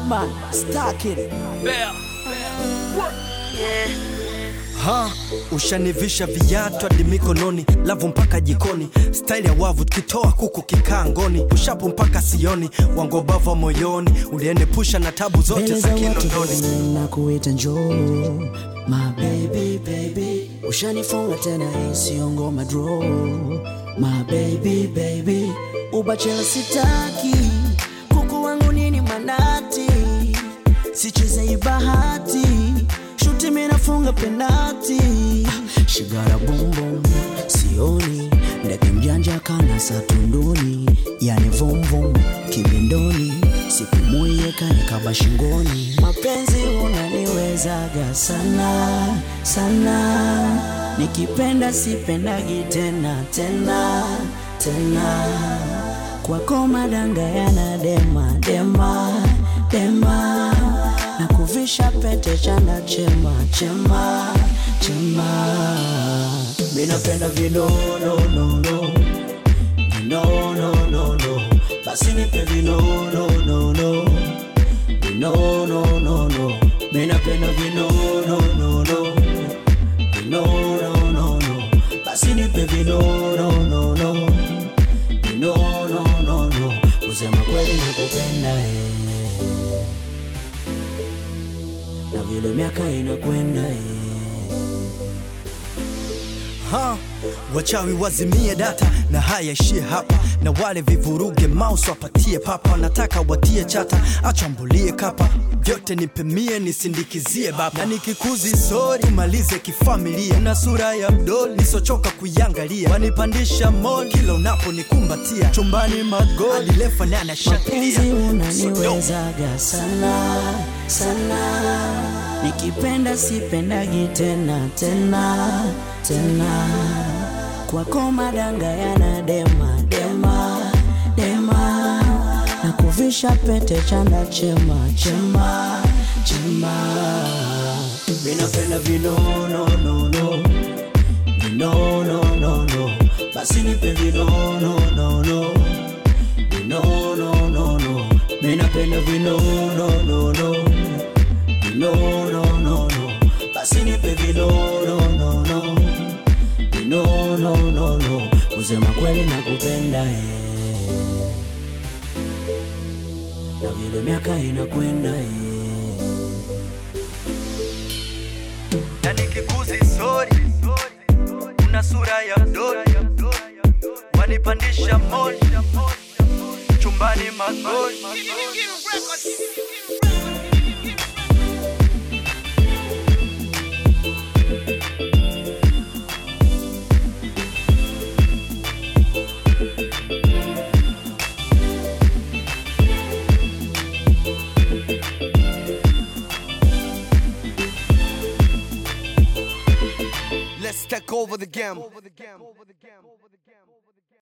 man, stack it. Ha, ushanivisha viatu hadi mikononi, lavu mpaka jikoni, staili ya wavu tukitoa kuku kikaa ngoni, pushapu mpaka sioni, wangobava moyoni, uliende pusha na tabu zote Mbele za za watu Kinondoni. baby, na kuita njoo my baby baby, ushanifunga tena, hii sio ngoma draw my baby baby, ubachela sitaki, kuku wangu nini manati, sicheze hii bahati, shuti mimi nafunga penati, shigara bumbum sioni, ndege mjanja kana satunduni, yani vumvum kibindoni, sipumuye kanikaba shingoni, mapenzi unaniwezaga sana sana, nikipenda sipendagi tena tena tena, kwako madanga yana dema dema dema, na kuvisha pete chanda chema chema chema, minapenda vinononono vinononono, basi nipe vinononono vinononono, minapenda vinononono vinononono, basi nipe vinononono vinononono, kusema kweli nakupenda eh. na vile miaka inakwenda eh. Ha, wachawi wazimie data na haya ishie hapa, na wale vivuruge mouse wapatie papa, wanataka watie chata, achambulie kapa vyote nipemie nisindikizie baba, na nikikuzi sori malize kifamilia, na sura ya mdoli nisochoka kuiangalia, wanipandisha mol kila unaponikumbatia, chumbani magoli lefa na mapenzi anashangilia unaniwezaga sana sana, nikipenda sipendagi tena tena tena, kwako madanga yana dema dema dema, na kuvisha pete chanda chema chema chema, minapenda vinononono vinononono, basi nipe vinononono vinononono, minapenda vinononono vinononono, basi nipe vinononono vinononono, kusema kweli nakupenda eh. na vile miaka inakwenda eh. na nikikuzi sori, una sura ya mdoli, wanipandisha moli chumbani magoli Let's take over the game.